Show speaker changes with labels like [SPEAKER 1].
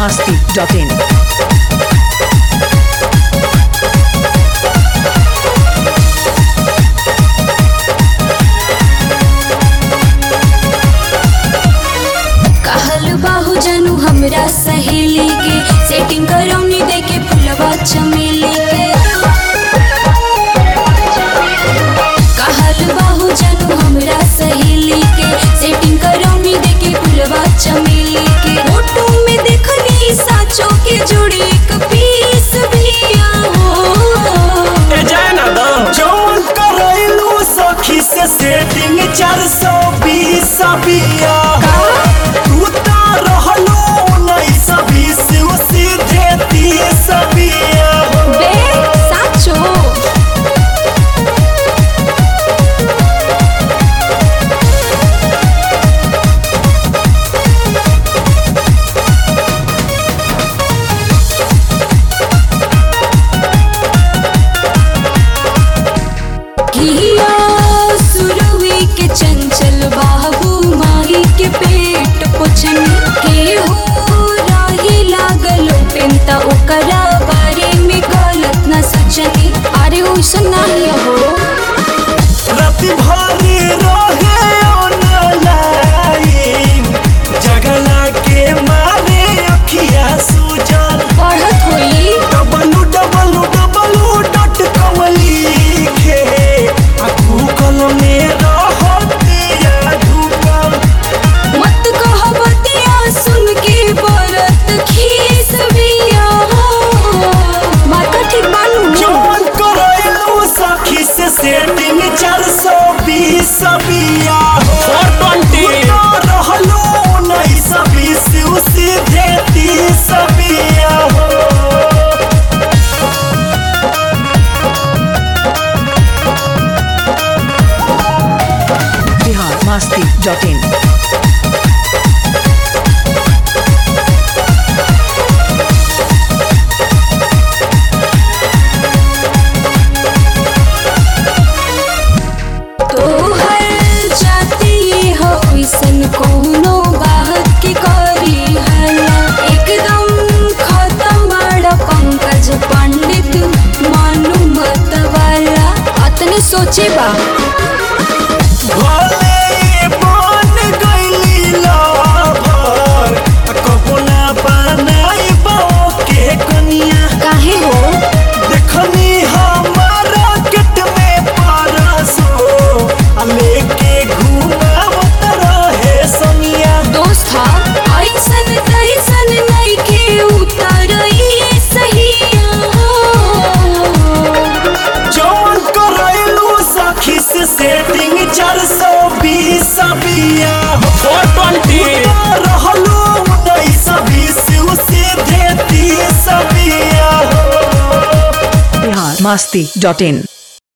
[SPEAKER 1] masti.in.
[SPEAKER 2] कहल बाहु जानू हमरा सहेली के सेटिंग करौनी दे के फुलवा चमेली के कहल बाहु जानू हमरा सहेली के सेटिंग करौनी दे के फुलवा चमेली के फोटो में देखनी साचो के जोड़ी एक पीस भी आओ
[SPEAKER 3] ए जाए ना दो
[SPEAKER 4] जौन करैलू सखी से सेटिंग चार सौ बीस बिया तू तो रहलो उन्नीस बीस सीधे तीस बिया
[SPEAKER 2] बे साचो किया सुरवी के चंचल बाबू माही के पेट पोछन के हो राही लागल पेंता ओकरा बारे में गलत न सोचनी अरे ओइसन नहीं हो
[SPEAKER 4] राति भरी रहे ऑनलाइन जगला के मारे अखिया सूजल
[SPEAKER 2] पढ़त होई
[SPEAKER 4] W W W dot com लिखे आ गूगल में रहतिया ढूकल
[SPEAKER 2] मत कह बतिया सुन के बरत खीस बिया मार्का ठीक बानू
[SPEAKER 4] जौन करैलू सखी से सेटिंग चार सौ बीस बिया
[SPEAKER 3] फोर ट्वेंटी
[SPEAKER 4] रहलो उन्नीस बीस सीधे तीस बिया
[SPEAKER 1] Bihar masti.in.
[SPEAKER 2] तोहर जाति हो ऐसन कोनो बात की करी हला एकदम खत्म बड़ा पंकज पंडित मानु मत वाला अतने सोचे बा
[SPEAKER 4] भले बन गइली लवर कबो ना बनाई के कनिया
[SPEAKER 2] काहे हो
[SPEAKER 4] देखनी हमारा किट में परसो आ लेके घुमावत रहे सनिया
[SPEAKER 2] दोस्त था ऐसन तैसन नहीं के उतर सही
[SPEAKER 4] जौन करैलू सखी से सेटिंग चार सौ बीस बिया
[SPEAKER 3] फोर ट्वेंटी
[SPEAKER 4] रहलो उन्नीस बीस सीधे तीस बिया
[SPEAKER 1] Bihar masti.in.